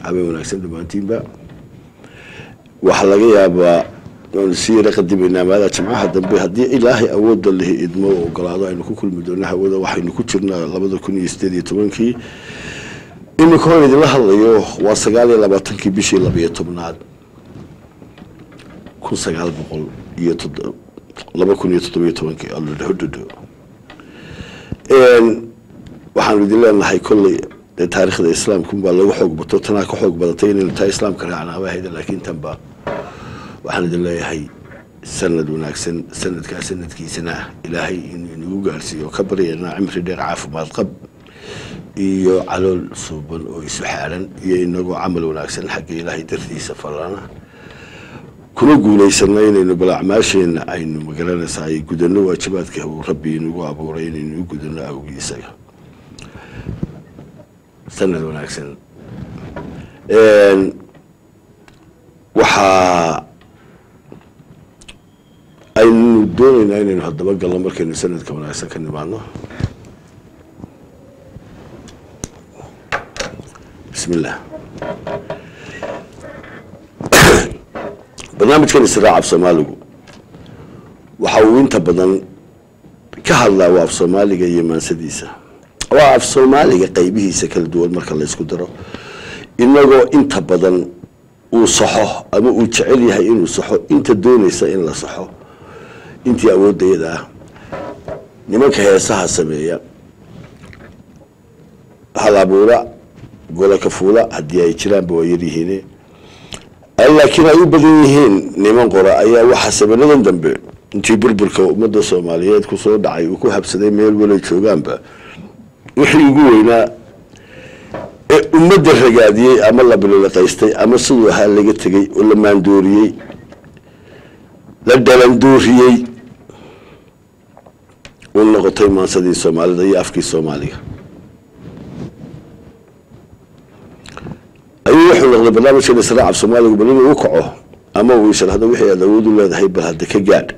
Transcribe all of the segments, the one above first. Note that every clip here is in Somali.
habeen wanaagsan dhammaantiinba waxaa laga yaabaa waanu sii yara qadimaynaa maada jimcaha dambe haddii ilaahay awoodda lihi idmo u ogolaado aynu ku kulmi doono hawada waxaynu ku jirnaa labada kun iyo sideed iyo tobankii iminka hor idinla hadlayo waa sagaal iyo labaatankii bishii labiyo tobnaad kun sagaal boqol iyo todo laba kun iyo toddobiyo tobankii alhodhodo waxaanu idin leenahay kolley dee taariikhda islaamkunbaa lagu xoog bato tanaa ka xoog badatay inaynu taa islaamka raacnaaba hayda laakiin tanba waxaan idin leeyahay sanad wanaagsan sanadkaa sanadkiisana ilaahay inuu inagu gaarsiiyo ka baryaynaa cimri dheer caafimaad qab iyo calool suuban oo isu xaaran iyo inagoo camal wanaagsan xagga ilaahay dartiisa falana kuna guulaysana inaynu bal acmaasheenna aynu magaranaysaa ay gudano waajibaadka uu rabbi inagu abuuray inaynu u gudano awgii isaga sanad wanaagsan waxaa aynu doonaynaa inaynu haddaba galno markaynu sanadka wanaagsan ka nimaadno bismi illah barnaamijkan israac af soomaaligu waxa uu inta badan ka hadlaa waa af soomaaliga iyo maansadiisa waa af soomaaliga qaybihiisa kala duwan marka la ysku daro inagoo inta badan uu saxo ama uu jecel yahay inuu saxo inta doonaysa in la saxo intii awoodayada ah nimanka heesaha sameeya halabuura gola kafuula haddii ay jiraanba waa yaryihiin laakiin ay u badan yihiin niman qora ayaa waxaa sabanadan dambe intii burburka ummadda soomaaliyeed kusoo dhacay uu ku habsaday meel walay joogaanba wixii ugu weynaa ee ummadda ragaadiyey ama la bilolaqaystay ama siduu ahaa laga tegey oo la maandooriyey la dhalandooriyey u noqotay maansadii soomaalida iyo afkii soomaaliga ayuu wuxuu noqday barnaamijkan israac af soomaaligu bal inuu u kaco ama uu ishraxdo wixii aad awood u leedahay bal hadda ka gaadh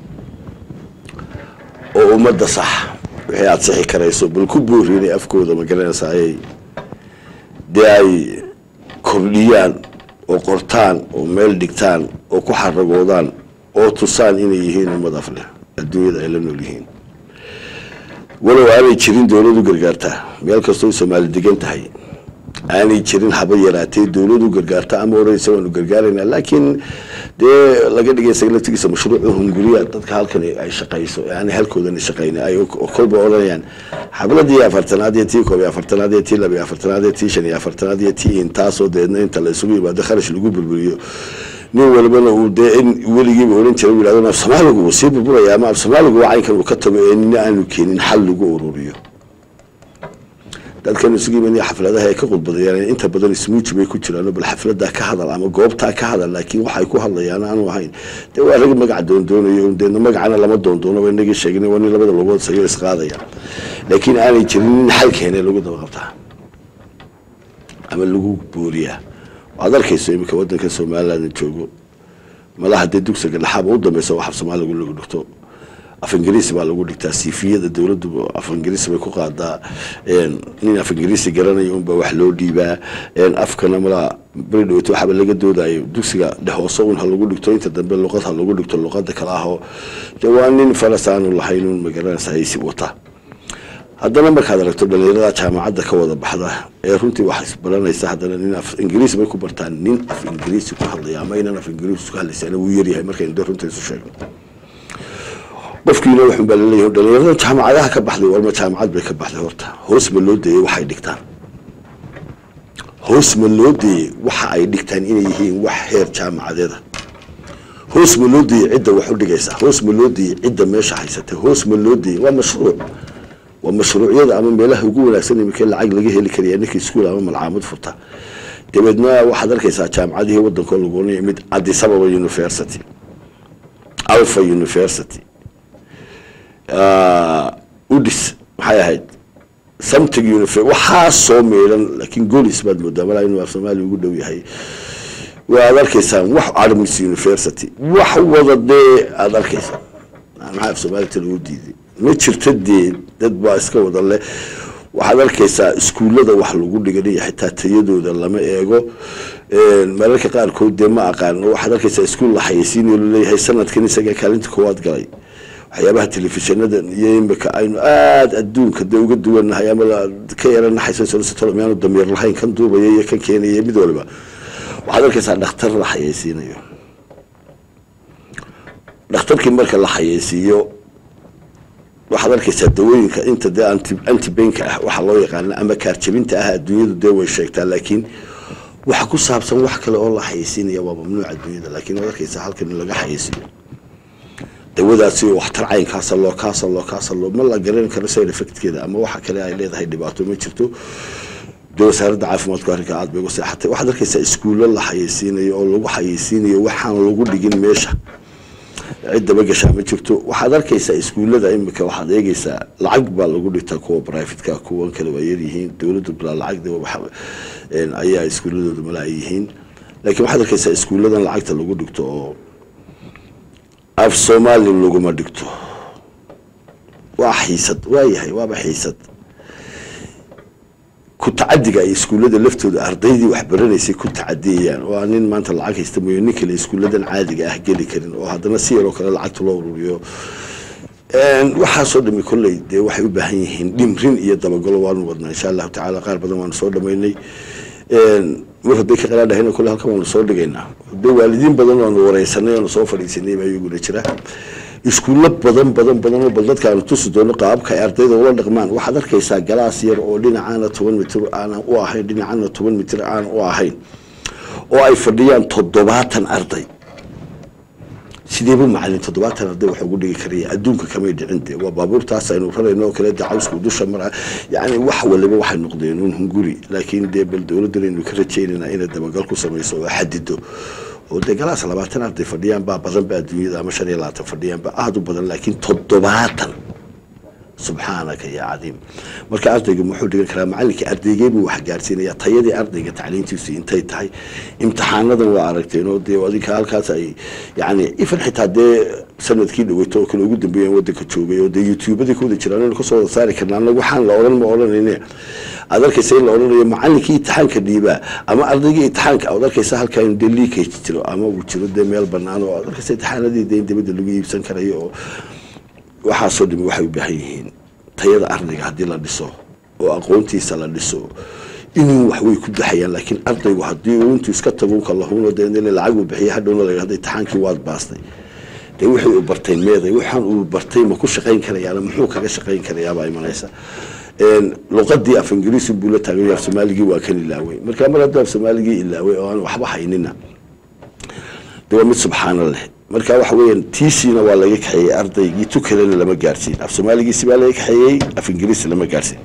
oo ummadda sax wixii aada sixi karayso bal ku boori inay afkooda magaranaysa ayay dee ay kordhiyaan oo qortaan oo meel dhigtaan oo ku xaragoodaan oo tusaan inay yihiin ummad af leh adduunyada ay la nool yihiin walow aanay jirin dowladu gargaartaa meel kastoo soomaali degan tahay aanay jirin haba yaraatee dowladu gargaarta ama odhanaysa waanu gargaaraynaa laakiin dee laga dhigay saglatigiisa mashruucu hunguriya dadka halkan ay shaqayso ee aanay halkoodana shaqayn ay kolba odhanayaan xabladii afartanaad iyo tii koob iyo afartanaad iyo tii laba iyo afartanaad iyo tii shan iyo afartanaad iyo tii intaasoo deedna inta la isugu yimaado kharash lagu burburiyo nin walbana uu dee in weligiiba odhan jiray u yidhahdo af soomaaligu wuu sii burburaya ama af soomaaligu waa caynkan uu ka tago ee nina aanu keenin xal lagu ururiyo dadkan isugu yimaanay xafladaha ay ka qudbadayaan inta badan ismuuji bay ku jiraan bal xafladaa ka hadal ama goobtaa ka hadal laakiin waxay ku hadlayaan aanu ahayn dee waa rag magaca doondoonayo deedna magacana lama doondoono waa inagii sheegna waa nin labada logood sayo isqaadaya laakiin aanay jirin nin xal keene lagu daba qabtaa ama lagu booriyaa waad arkayso iminka wadanka somaliland joogo malaha dee dugsiga dhaxaaba u dambeysa wax af soomaaligu lagu dhigto af ingiriisi baa lagu dhigtaa siifiyada dowladdu af ingiriisi bay ku qaadaa nin af ingiriisi garanaya unbaa wax loo dhiibaa afkana malaa beri dhaweyto waxaaba laga doodayo dugsiga dhehoose un ha lagu dhigto inta dambe luqad ha lagu dhigto luqada kale ahoo de waa nin faras aanu lahayn un magaranaysa haysi wata haddana markaad aragto dhalinyarada jaamacadda ka wada baxda ee runtii wax isbaranaysa haddana nin af ingiriisi bay ku bartaan nin af ingiriisi ku hadlaya ama inan af ingiriisi ku hadlaysana wuu yaryahay markaynu de runta isu sheegno qofkiina wuxun baa laleeyahay dhalinyarada jaamacadaha ka baxday walma jaamacad bay ka baxday horta hoos ma loo deeyey waxay dhigtaan hoos ma loo deeyey waxa ay dhigtaan inay yihiin wax heer jaamacadeeda hoos ma loo deeyey cidda wax u dhigaysa hoos ma loo deeyey cidda meesha haysatay hoos ma loo deeyey waa mashruuc waa mashruucyada ama meelaha ugu wanaagsan imikee lacag laga heli karaya ninkii iskuol ama malcaamad furta dabeedna waxaad arkaysaa jaamacadihii wadankoo lagu oranaya mid addis ababa university alpha university udis maxay ahayd something univ waxaa soo meelan laakiin golis baad moodaa malaa inuu af soomaaliya ugu dhow yahay waad arkaysaan wax armis university wax wada dee aada arkaysaa maxaa af soomaalita lagu diiday ma jirta dee dad baa iska wada leh waxaad arkaysaa iskuullada wax lagu dhiganaya xitaa tayadooda lama eego mararka qaarkood dee ma aqaano waxaad arkaysaa iskuul la xayeysiinayo laleeyahay sanadkan isaga kaalinta koowaad galay waxyaabaha telefishinada iyo imika aynu aada adduunka dee uga duwannahay ama ka yara naxayso miyaanu damiir lahayn kan duubaya iyo kan keenaya mid waliba waxaad arkaysaa dhakhtar la xayeysiinayo dhakhtarkii marka la xayeysiiyo waxaad arkaysaa dawooyinka inta dee anti antibenka ah waxaa loo yaqaana ama kaarjabinta ah adduunyadu dee way sheegtaa laakiin waxa ku saabsan wax kale oo la xayeysiinaya waa mamnuuc adduunyada laakiin waad arkaysaa halkan in laga xayeysiiyo dawadaasi waxtar caynkaasa loo kaasa loo kaasa loo ma la garan karo side effectkeeda ama waxa kale ay leedahay dhibaato ma jirto dee wasaaradda caafimaadku arrinka aada bay uga seexatay waxaad arkaysaa iskuullo la xayeysiinayo oo lagu xayeysiinayo waxaan lagu dhigin meesha cid dabagashaa ma jirto waxaad arkaysaa iskuullada imika waxaad eegeysaa lacag baa lagu dhigtaa kuwa brivatka kuwan kale waa yaryihiin dowladda bilaa lacag ayaa iskuulladooda mala ay yihiin laakiin waxaad arkaysaa iskuulladan lacagta lagu dhigto oo af soomaali laguma dhigto waa xiisad waayahay waaba xiisad ku tacadiga ay iskuullada laftooda ardaydii waxbaranaysay ku tacadiyayaan oo aan nin maanta lacag haysta mooyo nin kale iskuulladan caadiga ah geli karin oo haddana si yaroo kale lacagta loo ururiyo waxaasoo dhami kolley dee waxay u baahan yihiin dhimrin iyo dabagalo waanu wadnaa insha allahu tacaala qaar badan waanu soo dhamaynay mar hadday ka qaraadhahayna kolle halkan waanu soo dhigaynaa de waalidiin badan waanu wareysanay oonu soo fadhiisanay baa iyaguna jira iskuullo badan badan badan oo bal dadka aanu tusi doono qaababka ay ardayda ula dhaqmaan waxaad arkaysaa galaas yar oo dhinacaana toban mitir aanan u ahayn dhinacana toban mitir aan u ahayn oo ay fadhiyaan toddobaatan arday sideeba macalin toddobaatan arday wax ugu dhigi karaya adduunka kamay dhicin de waa baabuurtaas aynu rarayno oo kale de cawsku dusha mara yani wax waliba waxay noqdeen un hunguri laakiin dee bal dowladdan aynu ka rajaynayna inay dabagal ku samayso oo xadido oo dee galaas labaatan arday fadhiyaan baa badan ba adduunyada ama shan iyo labaatan fadhiyaan ba aada u badan laakiin toddobaatan subxaanaka ya cadiim marka ardayga muxuu dhigan karaa macalinkii ardaygeebuu wax gaarsiinaya tayadii ardayga tacliintiisu intay tahay imtixaanadan waa aragteen oo dee adinka halkaas ay yani ifan xitaa dee sanadkii dhaweyto oo kale ugu dambeeyaan wadanka joogay oo dee youtubadii kuwada jiraan inu kasoo wada saari karna anaga waxaan la odhan ma odhanayne aad arkaysa in la odhanayo macalinkii itixaanka dhiibaa ama ardaygii itixaanka aad arkaysa halkaa in dee leakage jiro ama uu jiro dee meel banaan oo aad arkaysa itixaanadii dee in dibadda lagu iibsan karayo oo waxaasoo dhimi waxay u baahan yihiin tayada ardayga haddii la dhiso oo aqoontiisa la dhiso inuu waxway ku daxayaan laakiin ardaygu haddii uu intuu iska tago kalahuno dee lacag uu bixiya hadhowna la yidhahdo itixaankii waad baastay dee wixii uu bartay meeday waxaan uu bartay ma ku shaqayn karayaana muxuu kaga shaqayn karayaabaa imanaysa luqadii af ingiriisi buu la taagay af soomaaligii waa kan ilaaway marka mar hadduu af soomaaligii ilaaway oo aan waxba haynina de waa mid subxaana leh marka waxa weeyaan tiisiina waa laga kaxeeyey ardaygii tu kalena lama gaarsiin af soomaaligiisi baa laga kaxeeyey af ingiriisi lama gaarsiin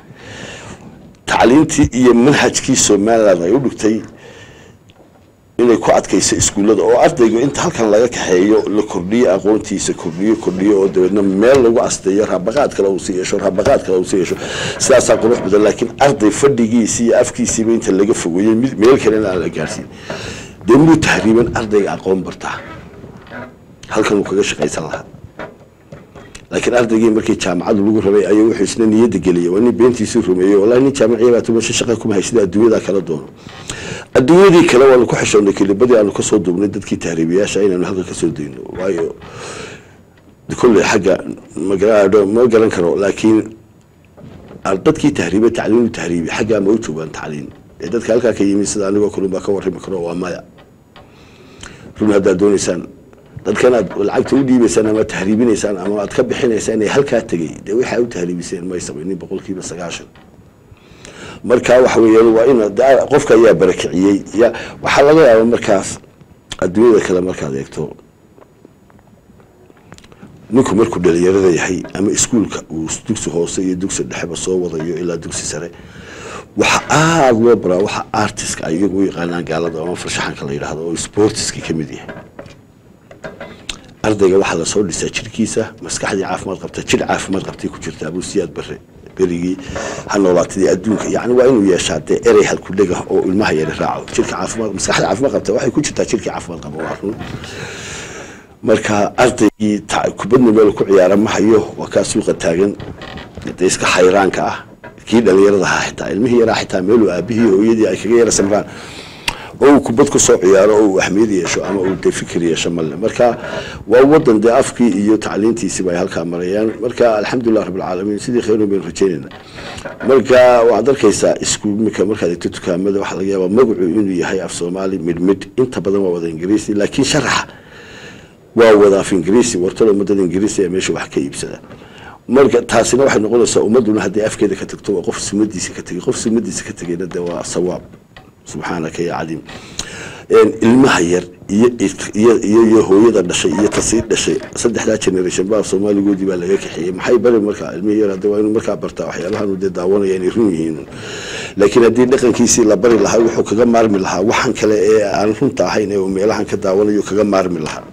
tacliintii iyo manhajkii somaliland ay u dhigtay inay ku adkayso iskuullada oo ardaygu inta halkan laga kaxeeyo la kordhiyo aqoontiisa kordhiyo kordhiyo oo dabeedna meel lagu asteeyo raabaqaad kale uu sii yeesho raabaqaad kale uu sii yeesho sidaasaa qurux badan laakiin arday fadhigiisii iyo afkiisiiba inta laga fogeeyey mid meel kalena aan la gaarsiin dee muu tahriiban ardayga aqoon bartaa halkan uu kaga shaqaysan lahaa laakiin ardaygii markii jaamacadu lagu rabay ayuu wuxuu isna niyadda geliyay waa nin beentiisii rumeeyey wallahi nin jaamaciya baa tumasho shaqa kuma haysida adduunyadaa kala doono adduunyadii kale waanu ku xishoonnay kelibadii aanu kasoo duubnay dadkii tahriibiyaasha inaanu halkan kasoo dayno waayo kolley xagga magaraadho ma garan karo laakiin dadkii tahriibe tacliinu tahriibi xaggaa ma u joogaan tacliin ee dadka halkaa ka yimid sida anigoo kalun baa ka warrami karo waa maya run haddaad doonaysaan dadkan aad lacagta u dhiibaysaan ama tahriibinaysaan ama aad ka bixinaysaan ee halkaa tegay dee waxaa u tahriibiseen may samaynin boqolkiiba sagaashan marka waxa weeyaan waa in qofka ayaa barakiciyey ya waxaa laga yaaba markaas adduunyada kale markaad eegto ninku markuu dhalinyarada yahay ama iskuulka uu dugsi hoose iyo dugsi dhexeba soo wadayo ilaa dugsi sare waxa aada loo baraa waxa artiska ay iyagu u yaqaanaan gaalada ama farshaxanka la yidhaahdo oo sportiska ka mid yahay ardayga waxaa lasoo dhisaa jirkiisa maskaxdii caafimaad qabta jir caafimaad qabtay ku jirta abuusiyaad bare berigii ha noolaatadii adduunka yani waa inuu yeeshaa dee erey halkudhega oo ilmaha yari raaco jirka caafimaad maskaxda caafimaad qabta waxay ku jirtaa jirkii caafimaad qaba waa run marka ardaygii kubadna meel ku ciyaara ma hayo waa kaa suuqa taagan dee iska xayraanka ah kii dhalinyarada ahaa xitaa ilmihii yaraa xitaa meeluu aabihii hooyadii ay kaga yara samraan oo uu kubad ku soo ciyaaro oo uu ahmiyad yeesho ama uu dee fikir yeesho male marka waa wadan dee afkii iyo tacliintiisiba ay halkaa marayaan marka alxamdulilah rabbilcaalamiin sidii khayrun baynu rajeynayna marka waxaad arkaysaa isku imika markaad egto dukaamada waxaa laga yaabaa magacu inuu yahay af soomaali midmid inta badan waa wada ingiriisi laakiin sharaxa waa wada af ingiriisi wartada ummadada ingiriisi ee meesha wax ka iibsada marka taasina waxay noqonaysaa ummaduna haddii afkeeda ka tagto waa qof sumadiisa ka tegay qof sumadiisa ka tegayna dee waa sawaab subxaanaka ya cadiim ilmaha yar iyo iyo iyo iyo hooyada dhashay iyo tasii dhashay saddexdaa generation baa soomaaligoodii baa laga kaxeeyey maxay bari markaa ilmihii yar hadda waa inuu markaa bartaa waxyaabahan dee daawanaya inay run yihiin laakiin haddii dhaqankiisii la bari lahaa wuxuu kaga maarmi lahaa waxan kale ee aan runta ahayn ee uu meelahan ka daawanayo kaga maarmi lahaa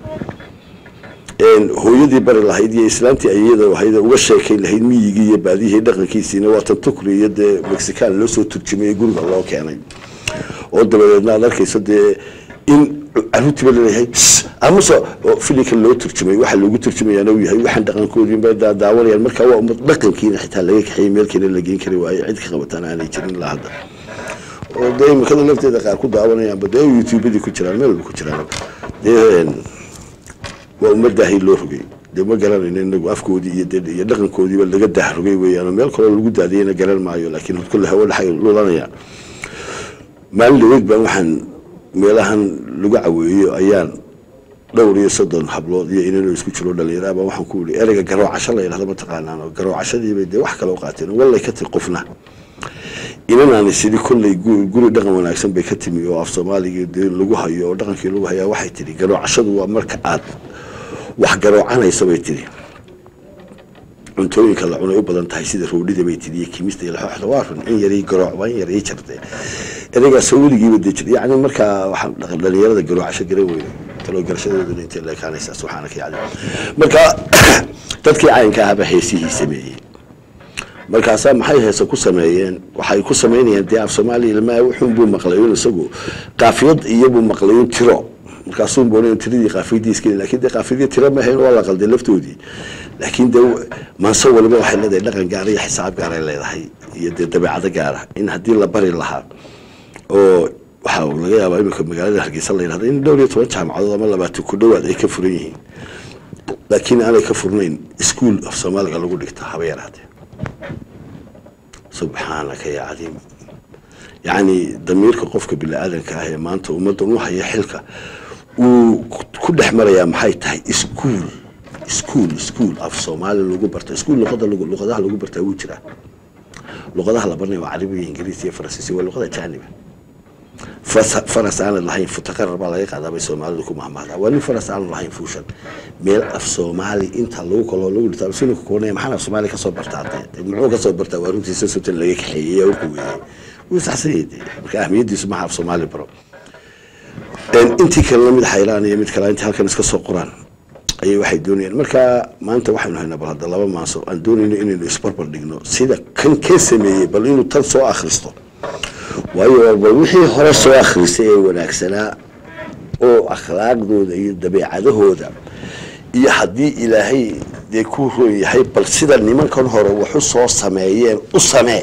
hooyadii bari lahayd iyo islaantii ayada ahayd uga sheekayn lahayd miyigii iyo baadihii dhaqankiisiina waa tan tukri iyo dee mexican loo soo turjumay guriga loo keenay oo dabadeedna aad arkayso dee in caruurtiiba laleeyahay amase filinka loo turjumay waxa loogu turjumayaana uu yahay waxaan dhaqankoodiinba daawanayaan marka waa ummad dhaqankiina xitaa laga kaxeeyey meelkeena la geen kari waayo cid ka qabataan aanay jirin ilaa hadda oo dee imikada lafteeda qaar ku daawanayaanba dee youtubadii ku jiraan meel walba ku jiraan dee waa ummadaahay loo rogay dee ma garanayno inagu afkoodii iyo dee iyo dhaqankoodiiba laga dahrogay weeyaan meel kaloo lagu daadiyana garan maayo laakiin kulle hawo dhaxay lulanayaan maalin dhaweyd baan waxaan meelahan lagu caweeyo ayaan dhowr iyo soddon hablood iyo inanoo isku jiro dhalinyara baa waxaan ku ii ereyga garoocasho la yidhahdo mataqaanaan oo garoocashadiibay dee wax kale u qaateen wallay ka tiri qofna inanaani sidii kolley guri dhaqan wanaagsan bay ka timi oo af soomaaligii dee lagu hayo oo dhaqankii lagu hayaa waxay tihi garoocashadu waa marka aad wax garoocanaysa bay tihi cuntooyinka la cunay u badan tahay sida roodhida bay tihi iyo kimista iyo laxooxda waa run in yarii garooc waa in yar ii jartay ereygaas weligiiba dee jir yacni markaa waxaan dhalinyarada garoocasho garan weyne taloo garashadooduna intay leekaanaysaa subxaanaka yacni marka dadkii caynka ahaba heesihii sameeyey markaasaa maxay heese ku sameeyeen waxay ku samaynayaan dee af soomaaliya ilmaha wuxuunbuu maqlayn isagu qaafiyad iyobuu maqlayn tiro markaasuun boona tiradii qaafiyadii iskeli lakin dee qaafiyadii tiro maahayn waa la qalday laftoodii laakiin dee manso waliba waxay leedahay dhaqan gaara iyo xisaab gaaray leedahay iyo dee dabeecado gaara in haddii la bari lahaa oo waxaa laga yaabaa imika magaalada hargeysa la yidhahdo in dhowr iyo toban jaamacadood ama labaatan ku dhowaad ay ka furan yihiin laakiin aanay ka furnayn ischool af soomaaliga lagu dhigta haba yaraatee subxaanaka ya cadiim yacni damiirka qofka bini-aadanka ah ee maanta ummaddan u haya xilka uu ku dhex marayaa maxay tahay ischool ischool ischool af soomaali lagu barta ischool luqada luqadaha lagu bartaa wuu jiraa luqadaha la baranaya waa carabiga ingiriisi iyo faransiisi waa luqada jaaniba faras aanad lahayn futaqarar baa laga qaadaa bay soomaalidu ku mahmahdaa waa nin faras aanad lahayn fuushan meel af soomaali inta lagu kaloo lagu dhirtaa sinka koonaya maxaan af soomaali kasoo bartaa dee muxuu kasoo bartaa waa runtiisa sotan laga kaxeeyey u quweeyey wuu saxsanyay dee marka ahmiyadiisu maha af soomaali baro intii kalena mid xayraan iyo mid kale intii halkan iska soo qoraan ayay waxay doonayaan marka maanta waxaynu haynaa bal hadda laba maaso aan doonayno inaynu isbarbar dhigno sida kan ka sameeyey bal inuu tan soo akhristo waayo bal wixii hore soo akhrisay ee wanaagsanaa oo akhlaaqdooda iyo dabeecadahooda iyo haddii ilaahay dee ku roon yahay bal sida nimankan hore waxu soo sameeyeen u samee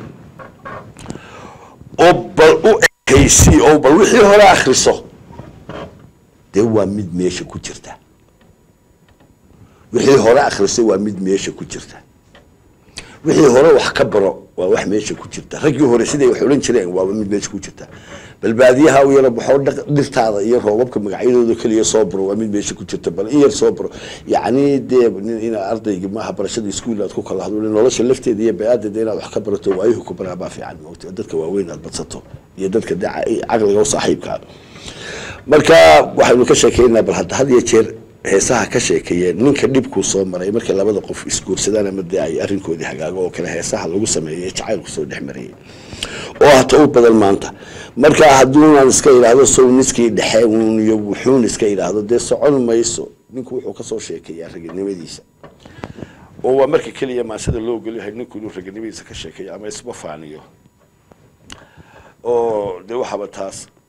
oo bal u ekaysi oo bal wixii hore akhriso dee waa mid meesha ku jirta wixii hore akhrisay waa mid meesha ku jirta wixii hore wax ka baro waa wax meesha ku jirta raggii hore siday wax odhan jireen waaba mid meesha ku jirta bal baadiyaha u yara baxoo dhirtaada iyo roobabka magacyadooda keliya soo baro waa mid meesha ku jirta bal in yar soo baro yacni dee in ardayga maaha barashada iskuul aad ku kala hadlo nolosha lafteeda iyo baadeeda inaad wax ka barato waayuhu ku baraa baa fiican moogta dadka waaweyn aad badsato iyo dadka dee caqliga u saaxiibkaa marka waxaynu ka sheekeynaa bal hadda had iyo jeer heesaha ka sheekeeyeen ninka dhibkuu soo maray markay labada qof isguursadaan ama dee ay arrinkoodii hagaago oo kale heesaha lagu sameeyey jacaylku soo dhex marayay oo hata u badan maanta marka hadduunaan iska idhaahdo sowniskii dhexe uun iyo wuxuun iska idhaahdo dee socon mayso ninku wuxuu kasoo sheekeeyaa raganimadiisa oo waa marka keliya maasada loo ogolyahay ninku inuu raganimadiisa ka sheekeeyo ama isba faaniyo oo dee waxaaba taas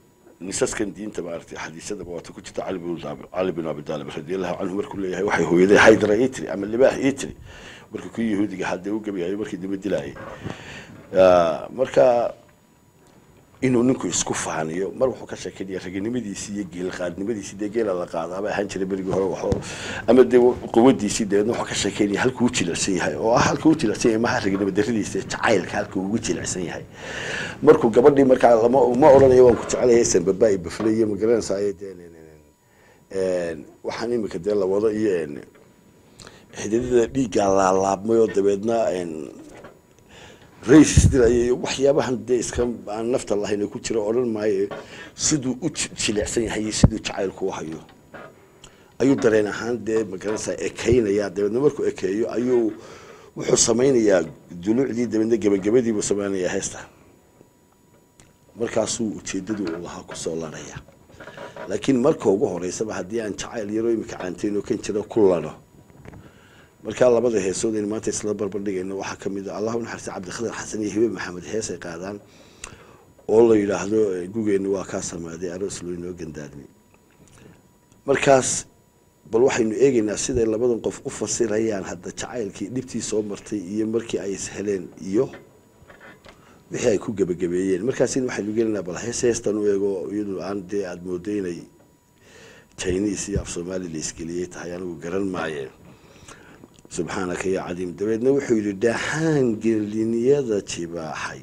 nisaskan diinta maaragtay xadiisadaba waata ku jirta cali bin Abi- cali bin abi taalib radiallahu canhu markuu leeyahay waxay hooyaday haydra ii tiri ama libaax ii tiri markii ku yahuudiga haddee u gabayayo markii daba dilaayay Ah, marka inuu ninku isku faaniyo mar wuxuu ka sheekeynaya raginimadiisii iyo geelqaadnimadiisii dee geela la qaadaaba ahaan jiray berigii hore waxoo ama dee quwadiisii dabeedna wuxuu ka sheekeynaya halkuu u jilicsan yahay oo ah halkuu u jilicsan yahay maha raginimo daradiisa ee jacaylka halkuu ugu jilicsan yahay markuu gabadhii markaa lama ma odhanayo waan ku jecelahay sanbaba iyo bafle iyo magaranaysa ay dee een, waxaan imika dee la wado iyo een, xididada dhiiggaa laalaabmay oo dabeedna een, rays dilaya iyo waxyaabahan dee iska aan nafta lahayn ee ku jira odhan maayo siduu u ji- jilicsan yahay iyo siduu jacaylku u hayo ayuu dareen ahaan dee magaranaysaa ekeynaya dabeedna markuu ekeeyo ayuu wuxuu samaynayaa duluucdii dabeedna gebagabadiibuu samaynayaa heesta markaasuu ujeedadii uu lahaa kusoo laraya laakiin marka ugu horeysaba haddii aan jacayl yaroo imika caanteyn oo kan jira ku lano markaa labada heesood aynu maanta isla barbardhigayno waxaa ka mid a allahu naxariista cabdikhadir xasan iyo hibe maxamed hees ay qaadaan oo la yidhaahdo eh, gugeenna waa kaa samaaday aroos loo inoo gandaadmay markaas bal waxaynu eegaynaa siday labadan qof u fasirayaan hadda jacaylkii dhibtii soo martay iyo markii ay is heleen iyo wixii ay ku gebagabeeyeen markaasina waxaynu gelaynaa bal hees heestan u eego iyadu aan dee aada moodo inay chinese iyo af soomaali la isgeliyey tahay anigu garan maaye subxaanaka ya cadiim dabeedna wuxuu yidhi dhaxaan geliniyada jibaaxay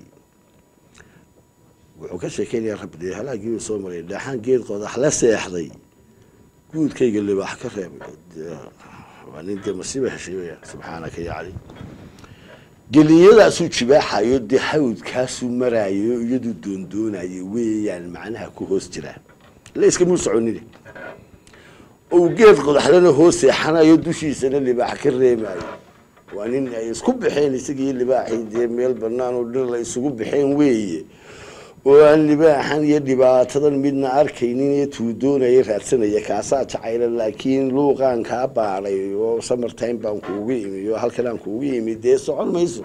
wuxuu ka sheekeynayaa rabbi dee halaagii uu soo maray dhaxaan geed qodax la seexday guudkayga libaax ka reebay Dee, waa nin dee masiiba heshay weyaan subxaanaka ya cadiim geliyadaasuu jibaaxayo dee hawdkaasuu maraayo iyaduu doondoonayo weeyaan macnaha ku hoos jiraa la iskamuu soconine ou geed qodaxdana hoos seexanayo dushiisana libaax ka reemayo waa nin ay isku baxeen isagii libaaxii dee meel banaan oo dhir la isugu baxeen weeye oo aan libaaxan iyo dhibaatadan midna arkaynin iyo tuudoonaya raadsanaya kaasaa jacayla laakiin luuqaan kaa baadhay oo samartime baan kuugu imi oo halkan aan kuugu imi dee socon mayso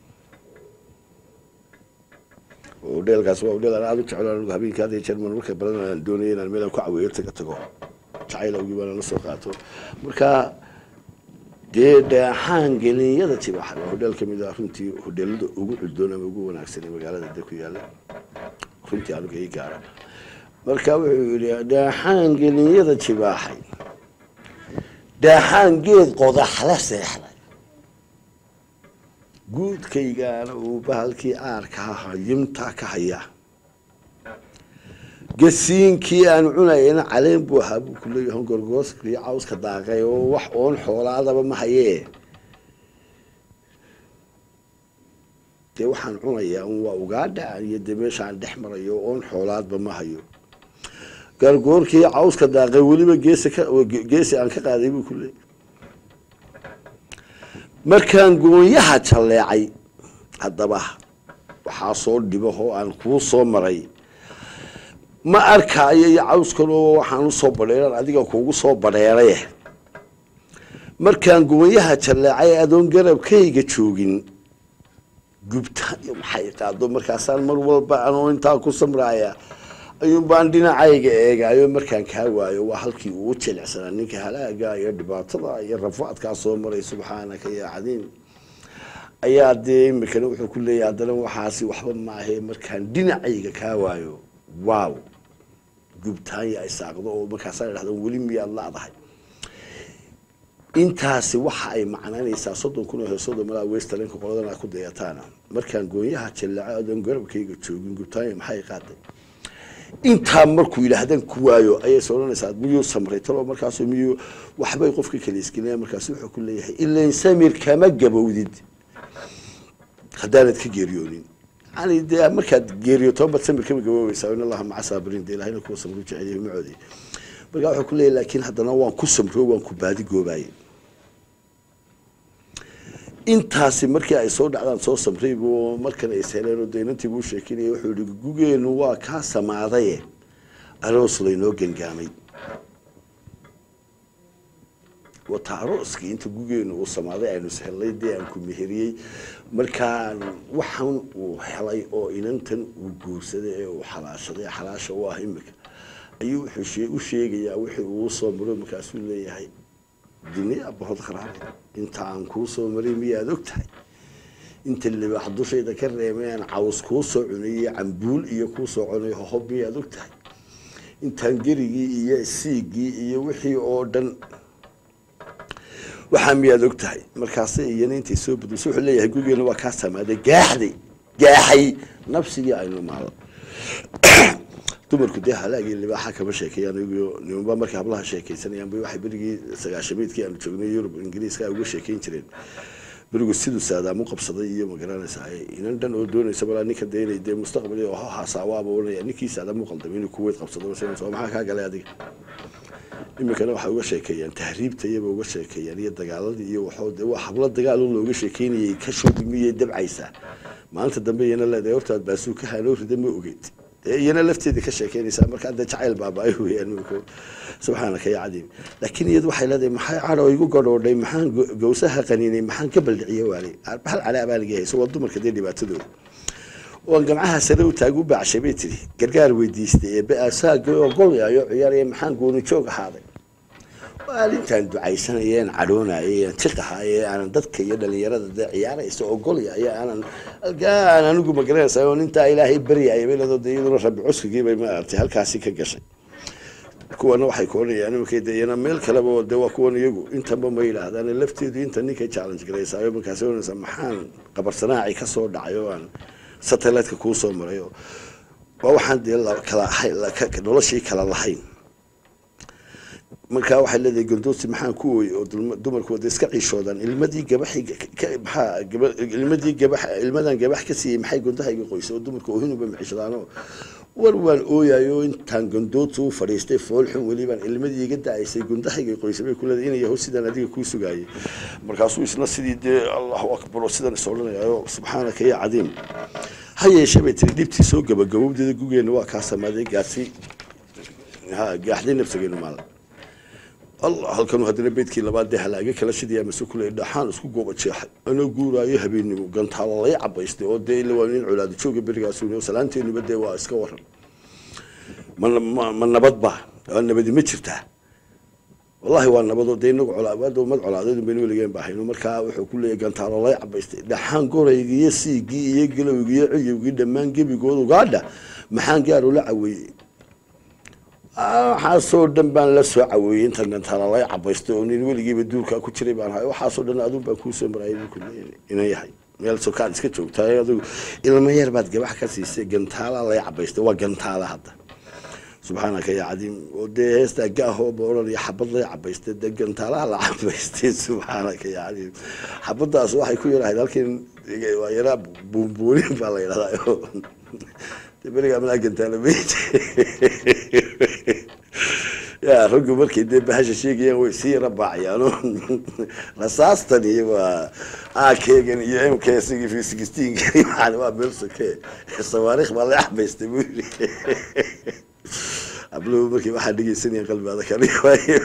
dheelkaas waa dheel aan aada u jeclo anigu habeenkii hadda jerman marka badan aan doonaya inaan meel aan ku caweeyo taga tago jacayl awgii baan la soo qaato marka dee dhaaxaan gelinyada jibaxa waa hodheel ka mid ah runtii hodheelada ugu cuddoon ama ugu wanaagsan ee magaalada de ku yaalla runtii aniga ii gaara marka wuxuu yidhi dhaaxaan gelinyada jibaaxay dhaaxaan geed qodaxla seexday guudkaygaana uu bahalkii aarkaa hayimtaa ka hayaa gasiinkii aan cunayana caleen buu ahaa buu ku leeyahay gorgooska iyo cawska daaqay oo wax oon xoolaadaba ma hayee dee waxaan cunayaa un waa ugaadha iyo dee meeshaan dhex marayo oon xoolaadba ma hayo gargoorkii cawska daaqay weliba geesi ka geesi aan ka qaaday buu ku leeyahay markaan goonyaha jalleecay haddaba waxaa soo dhibahoo aan kuu soo maray ma arkaayo iyo cawskan oo waxaan usoo badheeran adiga kuugu soo badheeray markaan goonyaha jalleecay adoon garabkayga joogin gubtaan iyo maxay qaado markaasaan mar walba anoo intaa ku samraaya ayuun baan dhinacayga eegaayo markaan kaa waayo waa halkii uu jilicsanaa ninka halaaga iyo dhibaatada iyo rafaadkaa soo maray subxaanaka ya cadiim ayaa dee imikana wuxuu ku leeyahay haddana waxaasi waxba maahe markaan dhinacayga kaa waayo waaw gubtaanya ay saaqdo oo markaasaa idhahda weli miyaad laadahay intaasi waxa ay macnaynaysaa soddon kun oo heesooda malaa westalenka qoladan aad ku dayataana markaan goonyaha jallaco adoon garabkayga joogin gubtaanya maxay qaaday intaa markuu yidhaahdaan ku waayo ayay is odhanaysaa miyuu samray talo markaas miyuu waxbay qofka kala iskinaya markaas wuxuu ku leeyahay ilan samir kama gabowdid haddaanad ka geeriyoonin yani dee markaad geeriyoto baad samir kama gaboobeysaa in allaha maca saabiriin dee ilahina kuwa samru jeceliya macoodi markaa wuxuu ku leeyahay laakiin haddana waan ku samro waan ku baadi goobaayey intaasi markii ay soo dhacdaan soo samraybu markan ay isheleen oo daynantii buu sheekinaya wuxuu yihi gugeenu waa kaa samaadaye aroos laynoo gangaamay wata arooskii inta gugeenu uu samaaday aynu ishellay dee aan ku meheriyey markaan waxan uu helay oo inantan uu guursaday ee uu xalaashaday xalaasha u ah imika ayuu wuxuu u sheegayaa wixii uu soo maro markaasuu leeyahay dini abahod qaraare inta aan kuu soo maray miyaad og tahay inta libaax dushayda ka reemay aan caws kuu soo cunayey cambuul iyo kuu soo cunay hohob miyaad og tahay intaan gerigii iyo siigii iyo wixii oo dhan waxaa miyaad og tahay markaase iyana intay soo badulsa wuxuu leeyahay gurigeena waa kaa samaaday gaaxday gaaxay nafsigii aynu maalo dumarku dee halaagii libaaxa kama sheekeeyaan iyago nimanba markay hablaha sheekaysanayaan bay waxay berigii sagaashamiidkii aanu joognay yurub ingiriiska ay uga sheekeyn jireen berigu siduu saadaam u qabsaday iyo magaranaysa inan dhan oo doonaysa malaa ninka dee inay dee mustaqbali oo haasawaaba oranaya ninkii saadaam u qaldamay inuu kuweyd qabsado soo maxaa kaa galay adiga iminkana waxay uga sheekeeyaan tahriibta iyaba uga sheekeeyaan iyo dagaaladii iyo waxoo dee waa hablo dagaal oo looga sheekeynayay ka shoobimiyay dabcaysaa maalinta dambe iyana leedahay hortaad baasuu ka hanoo rida ma ogeyd dee iyana lafteeda ka sheekeynaysaa markaa dee jacayl baaba-ay weeyaan imika subxaanaka ya cadiim laakiin iyadu waxay leedahay maxay cadho igu gadhoodhay maxaan gawsaha qaniinay maxaan ka baldhiciye waali hal cala abaaligi hayso waa dumarka dee dhibaatadooda oan gamcaha sare u taag u baacshay bay tidhi gargaar weydiistay ee ba-aasaaga oo golyayo ciyaaraya maxaan gooni joog ahaaday maalintaan ducaysanayeen cadhoonayay tiqahaye aanan dadka iyo dhalinyarada dee ciyaaraysa oo golyaya aanan alkaan anigu magaranaysa oo nintaa ilaahay baryaya bay leedo dee iyaduna rabbi cuskigiibay maaragtay halkaasi ka gashay kuwana waxay koonayaan iminka de iyana meel kaleba de waa kuwan iyagu intanba ma yidhaahdaan lafteedu inta ninkay challenge garaysaayo markaasi oranaysa maxaan qabarsanaaci ka soo dhacay oo aan satellite-ka kuu soo maray oo waa waxaan dee kala noloshii kala lahayn markaa waxay leedahay gondoosi maxaan ku ooyey oo dumarku wada iska ciishoodaan ilmadii gabaxi maxaa ilmadii gabax ilmadan gabax ka siiyey maxay gondahayga qoysay oo dumarku oohinuba maxishadaanoo war waan ooyayo intaan gondoodta u fadhiistay foolxun welibaan ilmadii iga da-aysay gondahayga qoysay bay kuleedahay inay yahow sidaan adiga kuu sugaayay markaasuu isna sidii dee allahu akbar oo sidan is odhanayayo subxaanaka ya cadiim ha yeeshee bay tiri dhibtii soo gabagabowdeeda gugeena waa kaa samaaday gaasi ha gaaxday nafsigeenu maala allah halkanu haddana beydkii labaad dee halaaga kala shidayaa mase kule dhaxaan isku gooba jeexay anoo guuraayo habeenimo gantaalo lay cabaystay oo dee ila waa nin colaado jooga berigaasuun salaanteenuba dee waa iska waran ma ma nabad ba waa nabadi ma jirtaa wallahi waa nabadoo dee inagu colaado mad colaadeedu baynu weligeen baahayno markaa wuxuu ku leeyahy gantaalo lay cabaystay dhaxaan goraygii iyo siigii iyo galowgii iyo ciyowgii dhammaan gebigood ugaadha maxaan gaar ula caweeyey waxaasoo dhan baan la soo caweeyey intan gantaala lay cabaystay oo nin weligiiba duurkaa ku jiray baan ahay waxaasoo dhan adun baan kuusoo marayay inan yahay meel sokaad iska joogtaay adigu ilmo yar baad gabax ka siisay gantaala lay cabaystay waa gantaala hadda subxaanaka ya cadiim oo dee heestaa gaahooba odhanaya xabad lay cabaystay dee gantaalaha la cabaystay subxaanaka ya cadiim xabadaas waxay ku yarahayd halkin waa yaraa buunbuunin baa la yidhahdaa berigaa malaa gantaala meyd ya raggu markay dee bahasha sheegayaan way sii yara baacayaano rasaastan iyo waa akeegan iyo mksigi fi sixteenkani waxaan waa meel soke sawaariikh baa la cabaystay buu yiri abluhu markii waxaa dhegeysanaya qalbiada kani waayo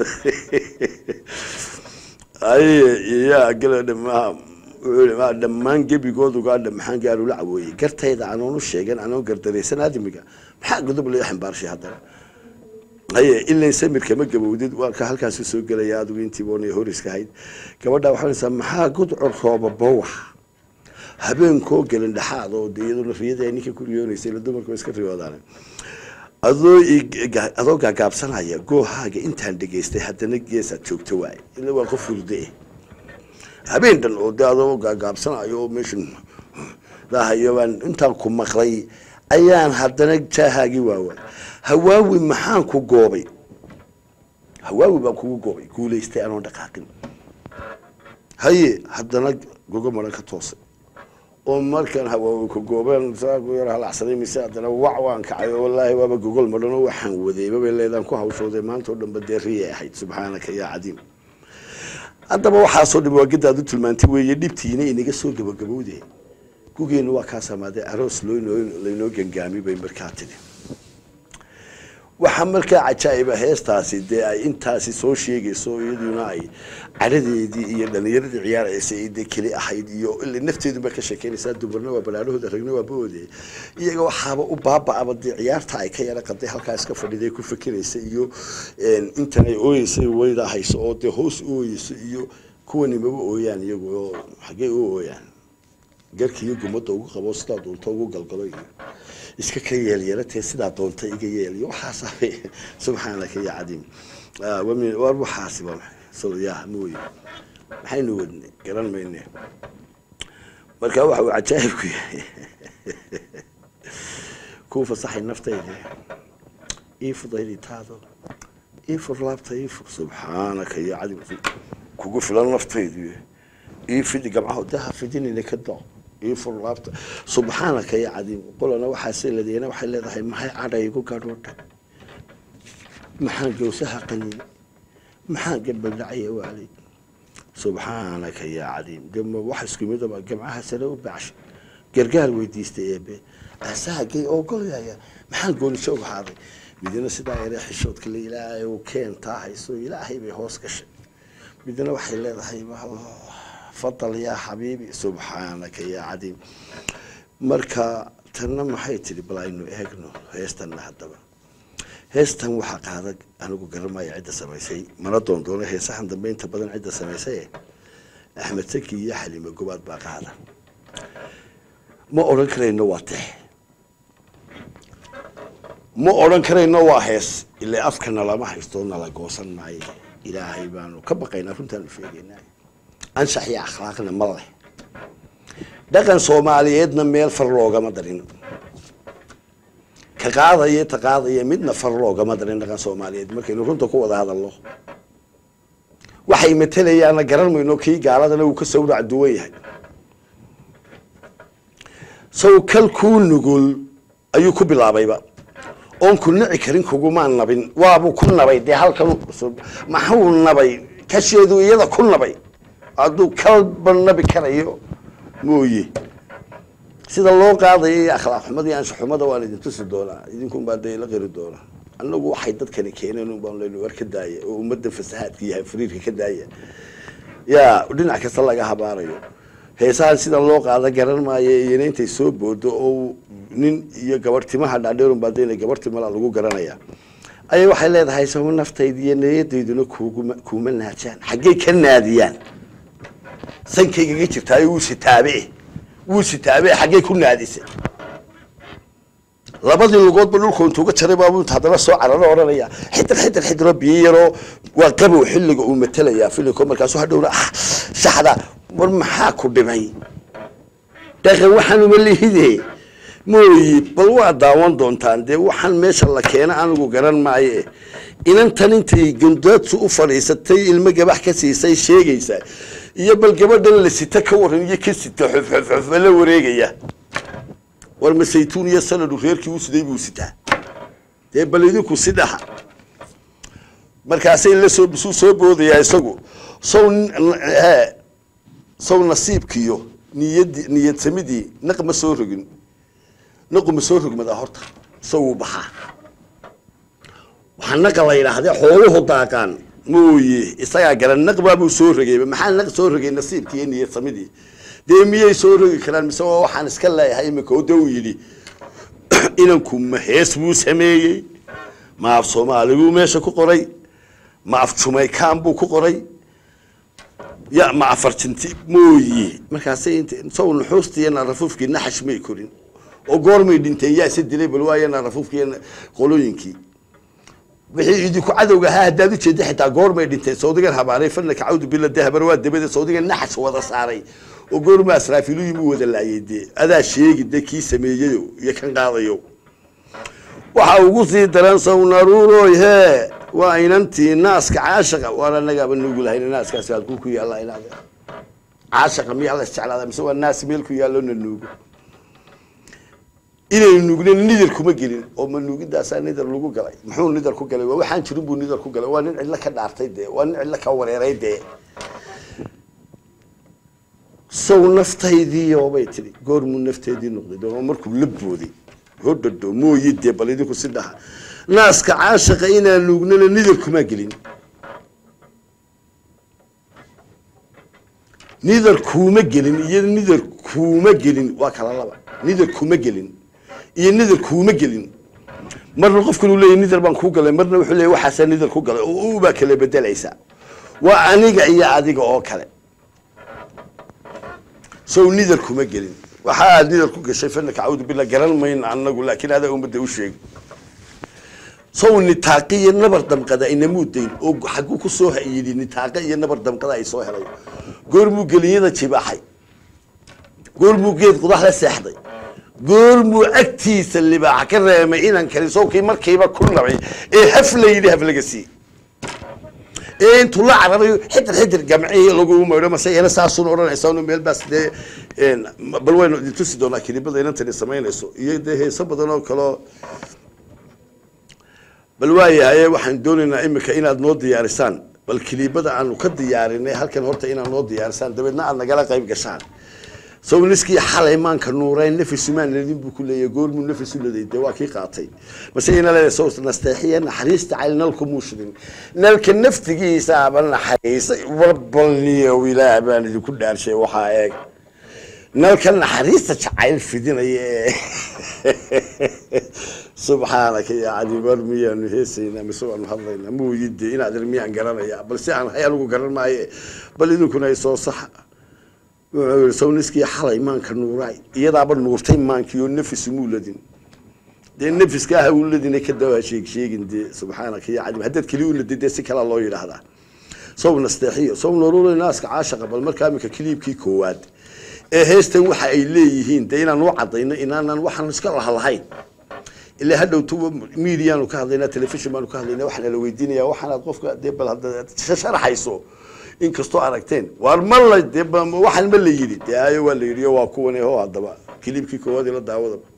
ay ya gala dhamaa wuxuu dhammaan gebigood ugaadha maxaan gaarula caweeyey gartayda anoonu sheegan anoon gardaraysan aadamiga maxaa godob loo xambaarshay haddana haye ilayn samirka ma gabowdid waa ka halkaasi soo gelaya adigu intii boonay horiska ahayd gabadha waxay naysaa maxaa gudcur rooba bowax habeenkoo gelin dhexaad oo de iyaduna riyada ninka ku riyoonaysay la dumarku iska riyoodaan adoo adoo gaagaabsanaya goohaaga intaan dhegaystay haddana geesaad joogto waaye ila waa qof hurde habeen dhan oo de adoo gaagaabsanayo oo meeshan dahayo baan intaan ku maqlay ayaan haddana jaahaagii waawaay hawaawi maxaan ku goobay hawaawi baan kugu goobay guulaystay anoon dhaqaaqin haye haddana gogo maran ka toosay oo markaan hawaawi ku goobeen saaku yar halacsaday mise haddana wac waan kacay oo wallaahi waaba gogol madhan oo waxaan wadayba bay leedaan ku hawshooday maanta oo dhanba dee riyay ahayd subxaanaka yaa cadiim haddaba waxaasoo dhib waa gadaad u tilmaantay weeye dhibtiina inaga soo gabagabowde gugeenu waa kaa samaaday aroos loo laynoo gangaami bay markaa tidhi waxaa markaa cajaa'iba heestaasi dee ay intaasi soo sheegayso iyaduna ay caradeedii iyo dhalinyaradii ciyaaraysay ay dee keli ahayd iyo ila nafteeduba ka sheekeynaysaa dumarna waa balaarahooda ragna waa boode iyaga waxaaba u baaba-aba dee ciyaarta ay ka yara qaday halkaa iska fadhiday ku fekeraysa iyo intan ay ooyeysay waydaa hayso oo dee hoos u ooyeyso iyo kuwani maba ooyaan iyagu oo xaggee u ooyaan garkiiyo gumadda ugu qabo sidaa doonta ugu galgalo iyo iska ka yeelyeelatee sidaa doonta iga yeeliyo waxaasa subxaanaka ya cadiim war waxaasi waa maxay ya mooye maxaynu wadnay garan mayne marka waxa uu cajaa'ibku yahay kuu fasaxay naftayda ii fudaydi taado ii fur laabta ii fur subxaanaka ya cadiim kugu filan naftaydu ii fidi gamcaho daha fidinina ka doo ii fur laabta subxaanaka ya cadiim qolana waxaase ladeena waxay leedahay maxay cadha igu gadhoodha maxaan gawsaha qaniin maxaan gabaldhacaya waalay subxaanaka yaa cadiim dema wax isku midaba gamcaha sare u bacshay gargaar weydiistay eebe asaagay oo golyaya maxaan goonisho uga haaday midna sidaa yare xishoodka la ilaahay uu keentaa hayso ilaahay bay hoos gashay midna waxay leedahay fadal yaa xabiibi subxaanaka yaa cadiim marka tanna maxay tidhi bal aynu eegno heestanna haddaba heestan waxaa qaada anigu garanmaya cidda samaysay mana doondoono heesahan dambe inta badan cidda samaysay axmed saki iyo xaliime gobaad baa qaada ma odhan karayno waa tex ma odhan karayno waa hees ilaa afkana lama haysto nala goosan maayo ilaahay baanu ka baqaynaa runtaanu sheegaynaa anshax iyo akhlaaqna ma leh dhaqan soomaaliyeedna meel far loogama darin ka qaadaya ta qaadaya midna far loogama darin dhaqan soomaaliyeed markaynu runta ku wada hadalno waxay matelayaanna garan mayno kii gaaladana uu ka sawrac duwan yahay saw kal kuu nugul ayuu ku bilaabayba oon ku nici karin kugumaa nabin waabuu ku nabay dee halkan maxuu nabay kasheedu iyada ku nabay hadduu kalba nabi karayo mooye sida loo qaadayo iyo akhlaaq xumada iyo anshaxumada waan idin tusi doonaa idinkunbaa dee ila qiri doonaa annagu waxay dadkani keeneen un baan leynu war ka daaya oo ummadda fasahaadka yahay fariirka ka daaya yaa dhinac kasta laga habaarayo heesahan sida loo qaada garan maayo iyona intay soo boodo oo nin iyo gabar timaha dhaadheerun baa dee gabar timala lagu garanaya ayay waxay leedahay sama naftayda iyo niyadayduna kuguma kuma naajaan xaggey ka naadiyaan sankaygaga jirtaayo wuu sitaabe wuu sitaabe xaggey ku naadisay labadii lugoodba dhulku intuuga jaray baabu inta haddana soo cararo odhanaya xidir xidir xidiro biyo yaroo waa qabow xilliga uu matelayaa filinko markaasu hadhowna ah saxda war maxaa ku dhimay dhaqan waxaan uma lihide mooyi bal waa daawan doontaan dee waxaan meesha la keena anigu garan maaye inantan intay gandaadsu u fadhiisatay ilmo gabax ka siisay sheegaysa iyo bal gabadhan la sita ka waran iyo ka sita xofxofxofa la wareegaya war ma saytuun iyo sanadu reerkii u siday buu sitaa dee bal idinku sidaha markaasay la soo suu soo boodayaa isagu saw saw nasiibkiyo niyadi niyad samidii naq ma soo rogin naqu ma soo rogmadaa horta isaguu baxaa waxaa naqa la yidhaahdee xooluhu daaqaan mooye isagaa garan naq baabuu soo rogayba maxaa naq soo rogay nasiibkii iyo niyad samidii dee miyay soo rogi karaan mise waa waxaan iska leeyahay imika o de uu yidhi inanku ma hees buu sameeyey ma af soomaaliguu meesha ku qoray ma af jumaykaan buu ku qoray ya ma afartinti mooye markaasay int saw nuxuustii iyo narafuufkii naxash may korin oo goormay dhinteen yaa se dilay bal waayo narafuufkii iyo qolooyinkii wixii idinku cadowga ahaa haddaad ujeeda xitaa goormay dhinteen sawdigan habaaray fanaka cawdu bila dee habar waa dabade sawdigan naxash wada saaray oo goorma asraafilu yimi wada laayay dee adaa sheegi dee kii sameeyeyo iyo kan qaadayo waxa ugu sii daran sawnaruuroy hee waa inantii naaska caashaqa waan anagaaba nugu lahayn naaskaasi halkuu ku yaalla inaad caashaqa miyaa la isjeclaada mise waa naas meel ku yaallo na nuugo inaynu nuugna nidar kuma gelin oo ma nuugidaasaa nidar lagu galay muxuu nidar ku galay waa waxaan jirin buu nidar ku galay waa nin cidlo ka dhaartay dee waa nin cidlo ka wareeray dee saw naftaydii bay tihi goormuu nafteedii noqday oo markuu la booday hodhadho mooyi dee bal idinku si dhaha naaska caashaqa inaan nuugnana nidar kuma gelin nidar kuuma gelin iyo nidar kuuma gelin waa kala laba nidar kuma gelin iyo nidar kuuma gelin marna qofkan uu leeyahy nidar baan kuu galay marna wuxuu leeyahy waxaasaa nidar ku galay oo ubaa kala bedelaysa waa aniga iyo adiga oo kale sow nidar kuma gelin waxa aad nidar ku gashay fanaka cawdu bila garan mayna anagu laakiin adaa ummadda u sheeg sow nitaaqa iyo nabar damqada inamuudayn oo xaguu ku soo yidhi nitaaqa iyo nabar damqada ay soo helay goormuu geliyada jibaaxay goormuu geed qudax la seexday goormuu agtiisa libaaxa ka reemay inan kali sowkii markiiba ku nabay ee haf la yidhi haf laga sii ee intuu la carabayo xidir xidir gamcihi lagu maydho mase iyana saasuun odhanaysa inu meel baas dee bal waynu idin tusi doonaa kilibada inantani samaynayso iyo dee heeso badan oo kaleo bal waayahaye waxaan doonaynaa imika inaad noo diyaarisaan bal kilibada aanu ka diyaarinay halkan horta inaad noo diyaarisaan dabeedna aad nagala qayb gashaan sow niskii xalay maanka nuureen nafisumaan ladin buu ku leeyahy goormuu nafisu laday dee waa kii qaatay mase ina leedahay sow nasteexiya naxariista cayl nalku muushidin nalka naftigiisaaba naxariisay warbalniyow ilaah baan idinku dhaarshay waxaa eeg nalka naxariista jacayl fidinaya ee subxaanaka ya cadi war miyaanu heesaynaa mise waanu hadlaynaa muuyi inaad ir miyaan garanaya bal si aan hay anigu garan maaye bal idinkuna ay soo saxa wuxuu yii sawniskii xalay maanka nuuraay iyadaaba nuurtay maankiioo nafis muuladin dee nafiska ah uladina ka dawaa sheeg sheegin dee subxaanaka ya cadi haddaad keli uladid dee si kalaa loo yidhaahdaa sow nasteexiyo sow nurulo naaska caashaqa bal markaa iminka kiliibkii koowaad ee heestan waxa ay leeyihiin dee inaan u cadayno inaanan waxaan iska lahalahayn ilaa hadhowtuba mediaanu ka hadlaynaa telefishon baanu ka hadlaynaa waxaana la weydiinaya waxaanaad qofka dee bal hadda sharaxayso inkastoo aragteen waar ma la dee waxaan ma la yidhi dee ayo waa la yidhi oo waa kuwan ho haddaba kilibkii koowaad ila daawadaba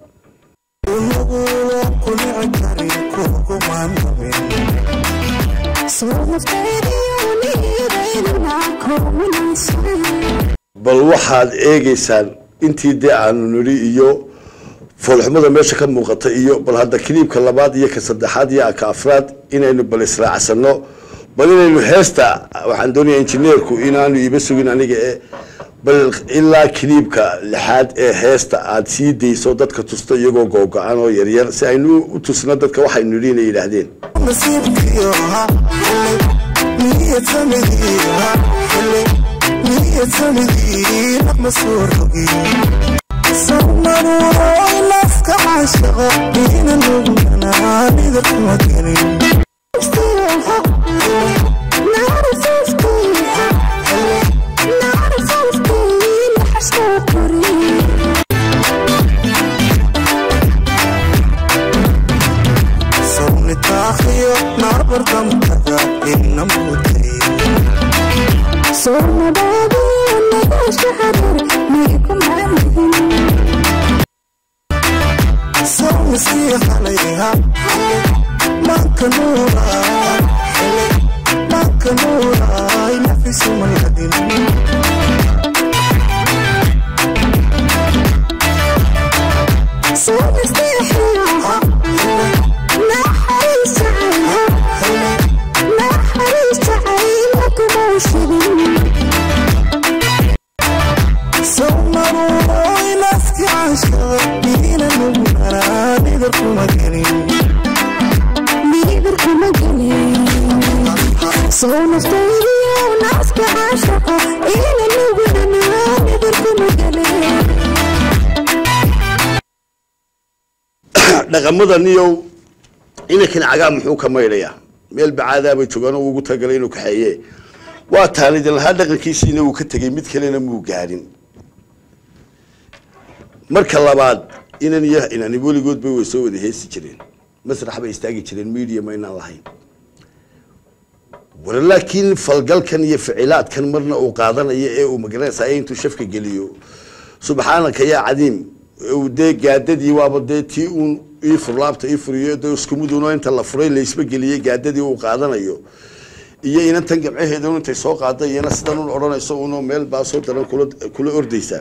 bal waxaad eegeysaan intii dee aanu nidhi iyo foolxumada meesha ka muuqata iyo bal hadda kiliibka labaad iyo ka saddexaad iyo ka afraad inaynu bal israacsano bal inaynu heesta waxaan doonaya injineerku inaanu iiba sugin aniga e bal ilaa kiliibka lixaad ee heesta aad sii dayso dadka tusta iyagoo googo-an oo yaryar si aynu u tusno dadka waxaynu nidhi inay yidhaahdeen nafka caashaqa ina nugnana nidar kuma gelin sawnitaakhiyo naarbar damkada ina muday sawniskii halayha manka nuura manka nuuray nafisu maladin sawnaruuray nafki caashaqa ina nugnana nidar kuma gelin soo naftaydiyo naaska caashaqa ina nugunana nidar kuma gelin dhaqamada niyow inankan cagaa muxuu ka maydhayaa meel bacaadaabay joogaan oo ugu tagalay inuu kaxeeye waa taanidin lahaa dhaqankiisiina uu ka tegey mid kalena muu gaarin marka labaad inan iyo inani weligoodba way soo wada heesi jireen masrax bay istaagi jireen media ma inaan lahayn war laakiin falgalkan iyo ficilaadkan marna uu qaadanayo ee uu magaranaysa intuu shafka geliyo subxaanaka yaa cadiim uu dee gaadadii waaba dee tii uun ii furlaabta ii furiyo dee iskumuduno inta la furay laysba geliyey gaadadii uu qaadanayo iyo inantan gamcaheeda intay soo qaada iyana sidan un odhanayso uno meel baasoo daran kula kula ordaysaa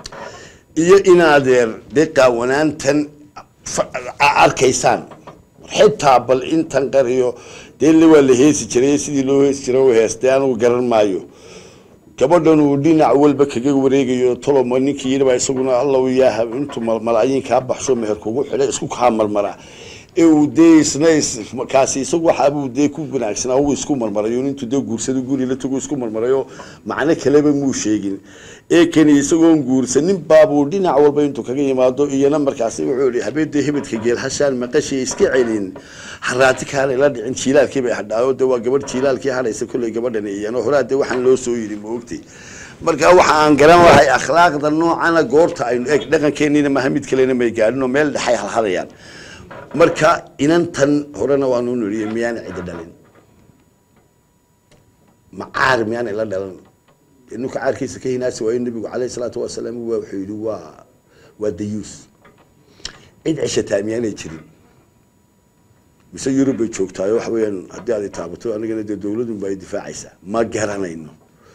iyo inaadeer dee qaawanaantan fa- a- arkaysaan xitaa bal intan qariyo dee waa la heesi jiray sidii loo heesi jiray u heestay anigu garan maayo gabadhan uu dhinac walba kaga wareegayo toloma ninkii yidhibaa isaguna allow yaaha intuu malaayiin kaa baxsho meher kugu xidhay isku kaa marmara ee uu dee isna kaasi isagu waxaabuu dee ku wanaagsanaa uu isku marmarayo intuu dee guursado guri la tago isku marmarayo macno kaleba muu sheegin ee kani isagoon guursanin baabuu dhinac walba intuu kaga yimaado iyana markaasi wuxuu yihi habeedee hebedka geel hashaan maqashay iska celin haraati kaanay la dhicin jiilaalkii bay hadhaayo dee waa gabadh jiilaalkii hadhaysa kolley gabadhan iyana horaa dee waxaan loo soo yidhi ma ogtay marka waxa aan garan lahay akhlaaqda noocana goorta aynu eg dhaqankeennina maha mid kalena may gaadhin oo meel dhexay halhadayaan marka inantan horena waanu niriye miyaana cidi dhalin macaar miyaana ila dhalan ninka caarkiisa ka hinaasi waayo nabigu caleyh salaatu wasalaam waa wuxuu yidhi waa waa dayuus cid ceshataa miyaanay jirin mise yurub bay joogtaayo waxa weeyaan haddii aad taabato anigana dee dawladun ba ay difaacaysaa ma garanayno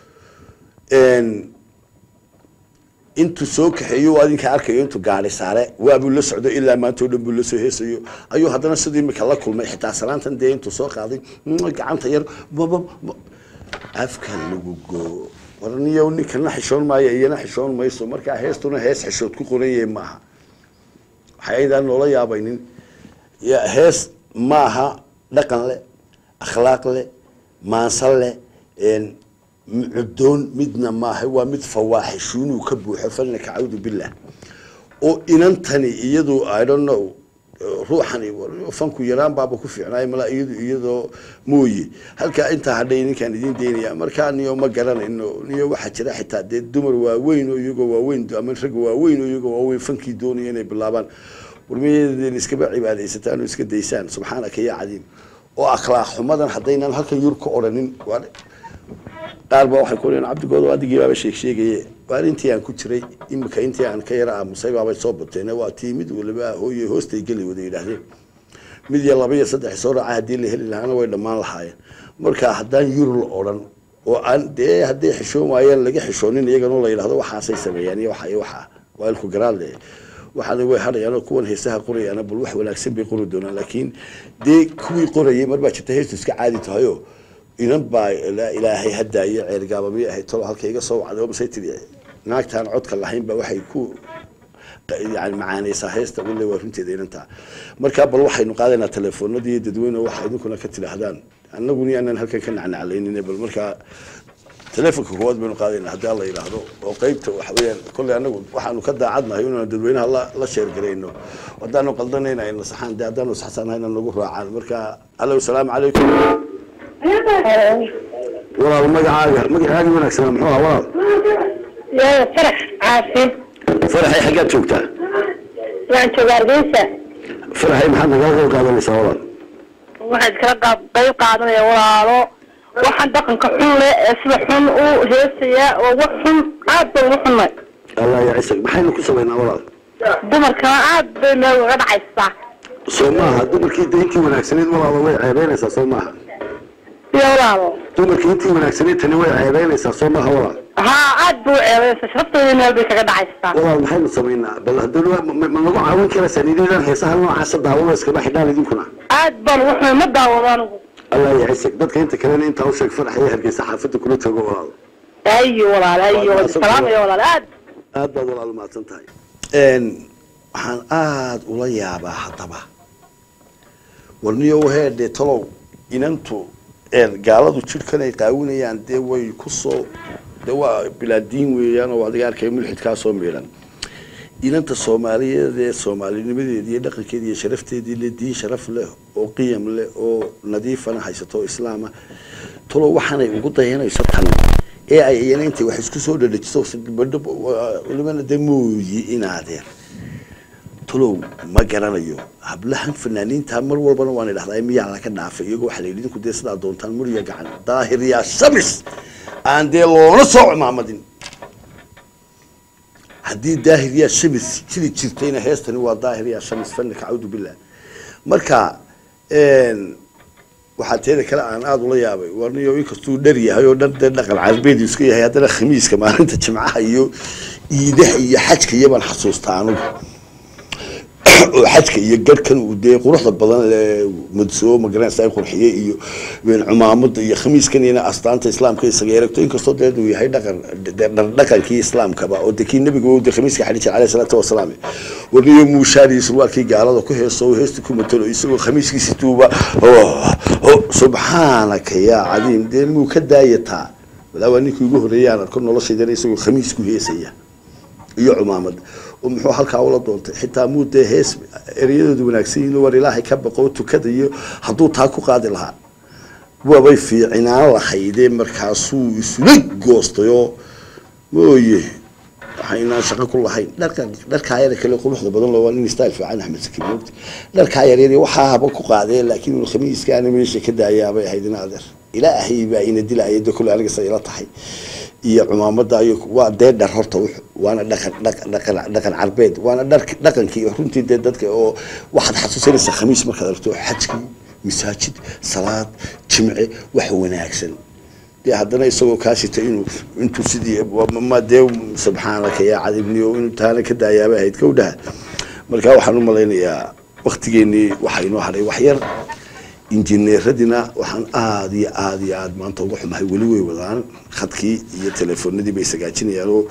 intuu soo kaxeeyo adinka arkayo intuu gaari saare waabuu la socdo ilaa maanta o dhan buu lasoo heesayo ayuu haddana sidii imika la kulmay xitaa salaantan dee intuu soo qaaday gacanta yar baba afka lagu goo warniyo ninkana xishoon maayo iyana xishoon mayso markaa heestuna hees xishood ku qoranyay maaha waxaydaan loola yaabaynin hees maaha dhaqan leh akhlaaq leh maansan leh mucudoon midna maaha waa mid fawaaxishuunuu ka buuxo falna kacawdu billah oo inantani iyadu i don't know ruuxani fanku yaraan baaba ku fiicnaay malaa iyadu iyadoo mooye halkaa intaa hadhay ninkaan idiin daynaya markaa niyo ma garanayno niyo waxaa jira xitaa dee dumar waaweyn oo iyagoo waaweyn ama rag waaweyn oo iyagoo waaweyn fankii doonaya inay bilaabaan warmiyadeena iskaba cibaadaysataan oo iska daysaan subxaanaka yaa cadiim oo akhlaaq xumadan haddaynan halkan yur ka odhanin qaar baa waxay ku leeyiin cabdigooda adigii baaba sheeg sheegaye waar intii aan ku jiray imika intii aan ka yara aamusay baabay soo bateen waa tii mid waliba hooye hoostay geli wada yidhaahdeen mid iyo laba iyo saddex soo raaca haddii la heli lahaana way dhammaan lahaayeen marka haddaan yur la odhan oo aan dee hadday xishoon waayeen laga xishoonin iyaganoo la yidhahdo waxaasay sameeyaan iyo waxa iyo waxa waa ilku garaadle waxaana way hadhayaanoo kuwan heesaha qorayaana bal wax wanaagsan bay qori doonaan laakiin dee kuwii qorayay mar baa jirta heestu iska caadi tahayo inan baa ilaahay hadaayo ceergaaba miyay ahayd tolo halka iga soo wacday oo masay tiri naagtaan codka lahayn ba waxay ku yani macaaneysaa heesta wille waa runteeda inantaa marka bal waxaynu qaadaynaa telefoonadii dadweyne waxa idinkuna ka tidhaahdaan annaguni aanan halkan ka nacnaclaynin bal markaa telefonka koowaad baynu qaadaynaa haddii alla yidhaahdo oo qeybta waxa weeyaan kolley anagu waxaanu ka daacadnahay inaanu dadweynaha la la sheergarayno haddaanu qaldanayna ayna saxaan dee haddaanu saxsanahayna nagu raacaan marka allo salaamu calaykum walaal magacaaga magacaaga wanaagsanaa muxuu ahaa walaal yaa farax caafi faraxay xaggaad joogtaa waan jooga hargeysa faraxay maxaad nagala qayb qaadanaysaa walaal waxaad kala qaab qayb qaadanaya walaalo waxaan dhaqanka xun leh ee sida xun u heesaya oo wax xun aad bay ugu xunnay allah ya cisag maxaynu ku samaynaa walaal dumarkana aad bay meel uga dhacaysaa soo maaha dumarkii de intii wanaagsaneyd walaalo way ceebeynaysaa soo maaha iyo walaalo dumarkii intii wanaagsaneyd tani way ceebeynaysaa soo maaha walaal haa aad bay u ceebaysaa sharaftooda meel bay kaga dhacaysaa walaal maxaynu samaynaa bal haddana ma ma nagu caawin karaysaa nidadan heesaha noocaasa daawada iskaba xidhaan idinkuna aad baan ugu xumay ma daawado anigu allah ya cisag dadka inta kalena intaa u sheeg farax iyo hargeysa xaafadda kula joogo walaal ayo walaal ayo salaamaya walaal aad aad baad walaal mahadsan tahay waxaan aada ula yaabaa haddaba warniyo heedhe talow inantu gaaladu jidhkan ay qaawinayaan dee way kusoo de waa bilaadiin weeyaan oo adiga arkay mulxidkaa soo miidhan inanta soomaaliyeed ee soomaalinimadeedi iyo dhaqankeedi iyo sharafteedii le diin sharaf leh oo qiyam leh oo nadiifana haysato oo islaama talow waxaanay ugu dayanayso tan ee ay iyana intay wax isku soo dhadhajiso walibana de mooyi inaadeen talow ma garanayo hablahan fanaaniinta mar walbana waan idhahdaa miyaa laga dhaafay iyagoo waxaa la yidhi idinku dee sidaa doontaan muriya gacan daahir yaa shamis aan dee loona soo cumaamadin haddii daahir yaa shamis jiri jirtayna heestani waa daahir yaa shamis fannika cawdu billah marka waxaa teeda kale aan aada ula yaabay warniyo inkastuu dhar yahay oo dhan dee dhaqan carbeed iska yahay haddana khamiiska maalinta jimcaha iyo iidaha iyo xajka iyo baan xasuustaa anugu oo xajka iyo garhkan uu dee quruxda badan ee madsoo magaranaysa ay qurxiyey iyo cumaamada iyo khamiiskan iyana astaanta islaamka isaga eregto inkastoo dee uu yahay dhaqan dee dhaqankii islaamkaba oo dee kii nabiga uu dee khamiiska xadhi jiray alayhi salaatu wasalaam warniyo muushaadii surwaalkii gaalada ku heeso heesta ku matalo isagoo khamiiskiisi tuuba subxaanaka yaa cadiim dee muu ka daayataa walaa waa ninkii ugu horreeyay aan arko noloshaydana isagoo khamiis ku heesaya iyo cumaamad oo muxuu halkaa ula doontay xitaa muu dee hees ereyadooda wanaagsan yihiin war ilaahay ka baqo tukada iyo hadduu taa ku qaadi lahaa waabay fiicinaan lahaydee markaasuu isula goostay oo mooye waxaynaan shaqo ku lahayn dharka dharkaa yar kale quruxda badan loo waa nin style fiican axmed sakiin moogta dharkaa yar yar waxaa haba ku qaadeen laakiin uu khamiiskaana meesha ka daayaabay ahayd in adeer ilaahay baa ina dilaya de kule aniga sa ila tahay iyo cumaamada iyo waa dee dhar horta waana dhaqan dhaqan dhaqan carbeed waana dhar dhaqankii runtii dee dadka oo waxaad xasuusanaysaa khamiis markaad aragto xajkii masaajid salaad jimce wax wanaagsan dee haddana isagoo kaasita inuu intuu sidii ma dee subxaanaka yaa cadibniyo inuu taana ka daayaabay ahayd kowdhaha marka waxaan u malaynayaa waktigeenii waxaa inoo hadhay wax yar injineeradina waxaan aada iyo aada iyo aada maanta uga xumahay weli way wadaan khadkii iyo telefoonadii bay sagaajinayaan oo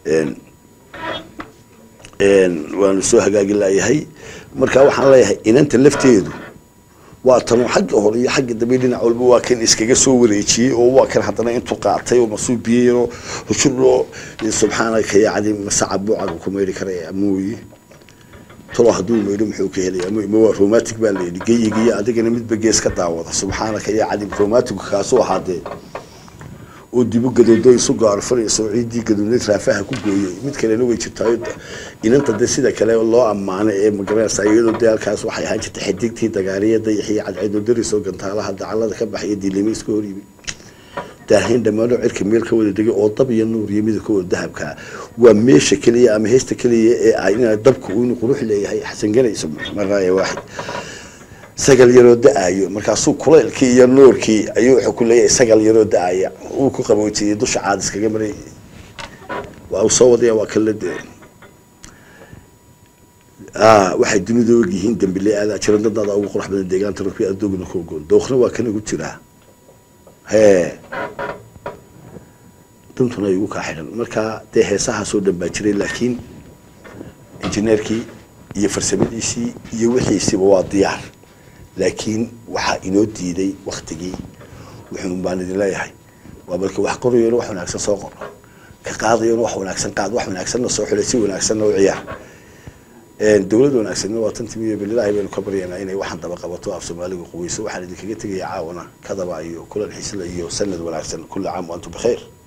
waanu soo hagaagi laayahay marka waxaan leeyahay inanta lafteedu waa tanu xagga hore iyo xagga dambe dhinac walba waa kan iskaga soo wareejiyey oo waa kan haddana intuu qaatay oo masuubiyeyno hushuro subxaanaka yaa cadi masaca buucaga ku meydhi karaya mooye talo hadduu maydho muxuu ka helaya ma waa romantic baa layidhi geyiga iyo adigana midba gees ka daawada subxaanaka yaa cadim romantic kaasuu ahaadee oo dibu gadoodo isu gaarfanayso ciidii gadoodneed raafaha ku gooyey mid kalena way jirtaayo inanta de sida kale loo ammaano ee magaranaysa iyadoo dee halkaas waxay ahaan jirtay xidigtii dagaariya dayaxiyo cadceedo darisoo gantaalaha dacalada ka baxaya dilime iska hor yimid daahayn dhammaanoo cirka meel ka wada degay oo dab iyo nuur iyo midabkooda dahabkaa waa meesha keliya ama heesta keliya ee ah ina dabku inuu qurux leeyahay xasanganayso maraaya waaxid sagal yaroo da-ayo markaasuu kulaylkii iyo nuurkii ayuu wuxuu ku leeyahay sagal yaroo da-aya uu ku qaboojiyey dusha caad iskaga maray waa uu soo wadaya waa kala de waxay dunida og yihiin dambile aadaa jira dadaada ugu qurux badan deegaanta rugbi adoogna ku ogoon dookhna waa kan ugu jiraa hee dantuna ay ugu kaa xidhan marka dee heesahaasoo dhan baa jiray laakiin injineerkii iyo farsamadiisii iyo wixiisiiba waa diyaar laakiin waxaa inoo diiday waktigii wuxuun baan idin leeyahay waa balka wax qorayona wax wanaagsan soo qor ka qaadayona wax wanaagsan qaad wax wanaagsanna soo xulay si wanaagsanna u ciyaar dowlad wanaagsanna waa tan timiyo bililaahi baynu ka baryanaa inay waxaan daba qabato af soomaaliga quweyso waxaan idinkaga tegaya caawana kadaba iyo kulan xisla iyo sanad wanaagsan kula caam wa antum bikhayr